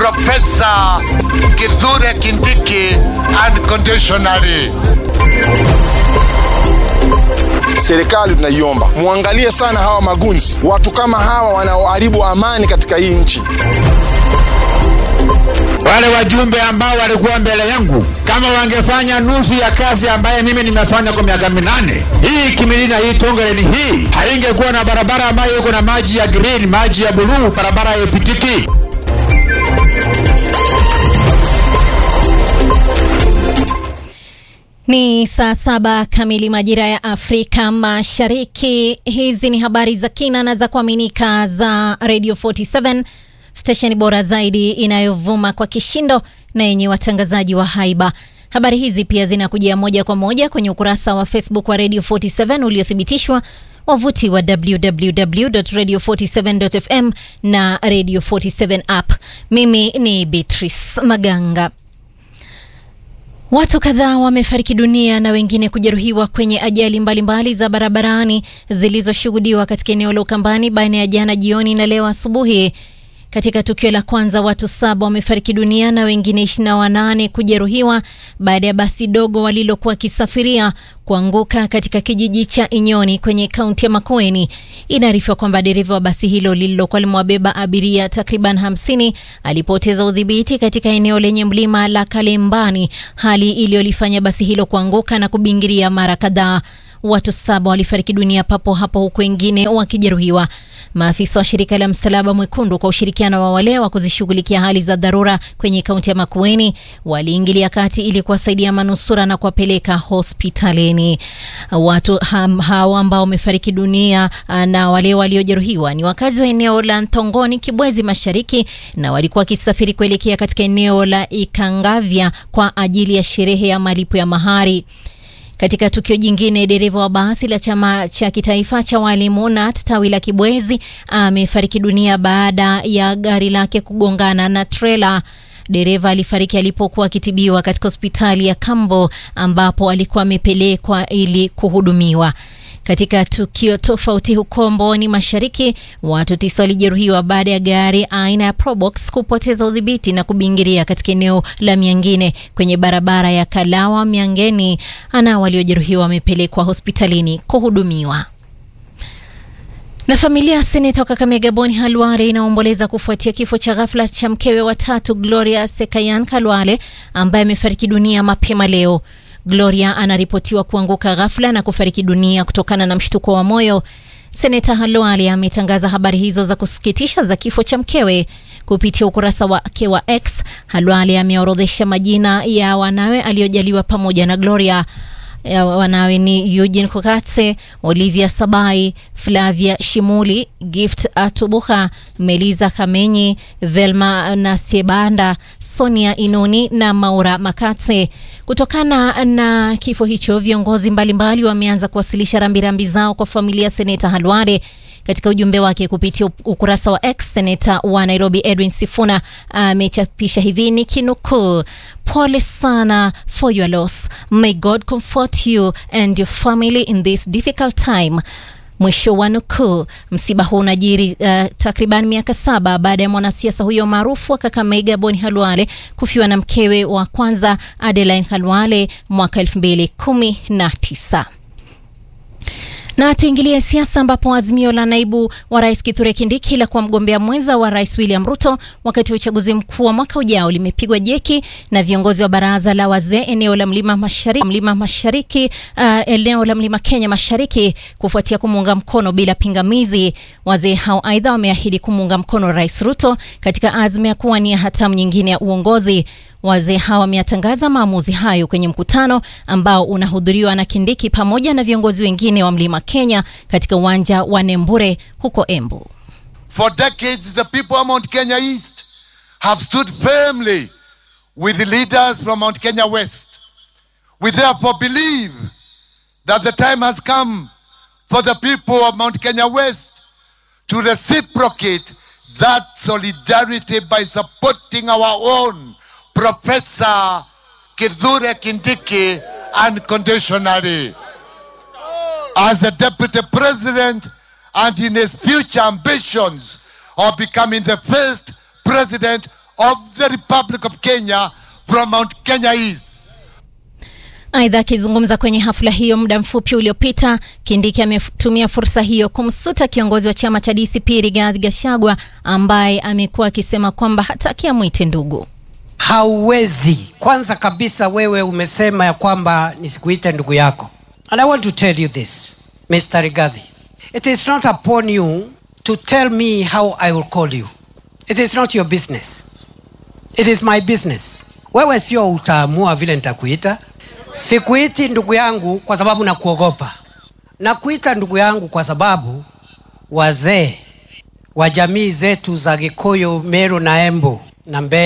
Professor Kithure Kindiki unconditionally. Serikali tunaiomba muangalie sana hawa magunzi, watu kama hawa wanaoharibu amani katika hii nchi. Wale wajumbe ambao walikuwa mbele yangu, kama wangefanya nusu ya kazi ambaye mimi nimefanya kwa miaka minane, hii Kimilina, hii Tongeren, hii haingekuwa na barabara ambayo iko na maji ya green, maji ya buluu, barabara haipitiki. Ni saa saba kamili majira ya Afrika Mashariki. Hizi ni habari za kina na za kuaminika za Radio 47 stesheni bora zaidi inayovuma kwa kishindo na yenye watangazaji wa haiba. Habari hizi pia zinakujia moja kwa moja kwenye ukurasa wa Facebook wa Radio 47 uliothibitishwa, wavuti wa www.radio47.fm na Radio 47 app. Mimi ni Beatrice Maganga. Watu kadhaa wamefariki dunia na wengine kujeruhiwa kwenye ajali mbalimbali mbali za barabarani zilizoshuhudiwa katika eneo la Ukambani baina ya jana jioni na leo asubuhi. Katika tukio la kwanza watu saba wamefariki dunia na wengine 28 kujeruhiwa baada ya basi dogo walilokuwa wakisafiria kuanguka katika kijiji cha Inyoni kwenye kaunti ya Makueni. Inaarifiwa kwamba dereva wa basi hilo lililokuwa limewabeba abiria takriban 50 alipoteza udhibiti katika eneo lenye mlima la Kalembani, hali iliyolifanya basi hilo kuanguka na kubingiria mara kadhaa. Watu saba walifariki dunia papo hapo huku wengine wakijeruhiwa. Maafisa wa shirika la Msalaba Mwekundu kwa ushirikiano wa wale wa kuzishughulikia hali za dharura kwenye kaunti ya Makueni waliingilia kati ili kuwasaidia manusura na kuwapeleka hospitalini. Watu hao ambao wamefariki dunia na wale waliojeruhiwa ni wakazi wa eneo la Ntongoni, Kibwezi Mashariki, na walikuwa wakisafiri kuelekea katika eneo la Ikangavya kwa ajili ya sherehe ya malipo ya mahari. Katika tukio jingine, dereva wa basi la chama cha kitaifa cha walimu NAT tawi la Kibwezi amefariki dunia baada ya gari lake kugongana na trela. Dereva alifariki alipokuwa akitibiwa katika hospitali ya Kambo ambapo alikuwa amepelekwa ili kuhudumiwa. Katika tukio tofauti huko Mboni Mashariki, watu tisa walijeruhiwa baada ya gari aina ya Probox kupoteza udhibiti na kubingiria katika eneo la Miangine kwenye barabara ya Kalawa Miangeni. Ana waliojeruhiwa wamepelekwa hospitalini kuhudumiwa. Na familia ya seneta wa Kakamega Boni Halwale inaomboleza kufuatia kifo cha ghafla cha mkewe wa tatu Gloria Sekayan Kalwale ambaye amefariki dunia mapema leo. Gloria anaripotiwa kuanguka ghafla na kufariki dunia kutokana na mshtuko wa moyo. Seneta Halwale ametangaza habari hizo za kusikitisha za kifo cha mkewe kupitia ukurasa wake wa X. Halwale ameorodhesha majina ya wanawe aliyojaliwa pamoja na Gloria. Ya wanawe ni Eugene Kokatse, Olivia Sabai, Flavia Shimuli, Gift Atubuha, Meliza Kamenyi, Velma Nasiebanda, Sonia Inoni na Maura Makatse. Kutokana na kifo hicho, viongozi mbalimbali wameanza kuwasilisha rambirambi zao kwa familia ya seneta Halwale. Katika ujumbe wake kupitia ukurasa wa X, seneta wa Nairobi Edwin Sifuna amechapisha hivi ni kinukuu: pole sana for your loss, may God comfort you and your family in this difficult time. Mwisho wa nukuu. Msiba huu unajiri uh, takriban miaka saba baada ya mwanasiasa huyo maarufu wa Kakamega Boni Halwale kufiwa na mkewe wa kwanza Adeline Halwale mwaka 2019. Na tuingilie siasa ambapo azimio la naibu wa rais Kithure Kindiki la kuwa mgombea mwenza wa rais William Ruto wakati wa uchaguzi mkuu wa mwaka ujao limepigwa jeki na viongozi wa baraza la wazee eneo la mlima mashariki, mlima mashariki uh, eneo la mlima Kenya mashariki kufuatia kumuunga mkono bila pingamizi. Wazee hao aidha wameahidi kumuunga mkono rais Ruto katika azma ya kuwania hatamu nyingine ya uongozi. Wazee hawa wameyatangaza maamuzi hayo kwenye mkutano ambao unahudhuriwa na Kindiki pamoja na viongozi wengine wa Mlima Kenya katika uwanja wa Nembure huko Embu. For decades, the people of Mount Kenya East have stood firmly with the leaders from Mount Kenya West. We therefore believe that the time has come for the people of Mount Kenya West to reciprocate that solidarity by supporting our own Professor Kithure Kindiki unconditionally as a deputy president and in his future ambitions of becoming the first president of the Republic of Kenya from Mount Kenya East. Aidha, akizungumza kwenye hafla hiyo muda mfupi uliopita, Kindiki ametumia fursa hiyo kumsuta kiongozi wa chama cha DCP Rigathi Gachagua ambaye amekuwa akisema kwamba hataki amwite ndugu. hauwezi kwanza kabisa wewe umesema ya kwamba nisikuite ndugu yako and i want to tell you this mr rigathi it is not upon you to tell me how i will call you it is not your business it is my business wewe sio utaamua vile nitakuita sikuiti ndugu yangu kwa sababu nakuogopa nakuita ndugu yangu kwa sababu wazee wa jamii zetu za gikuyu meru na embu na Mbeya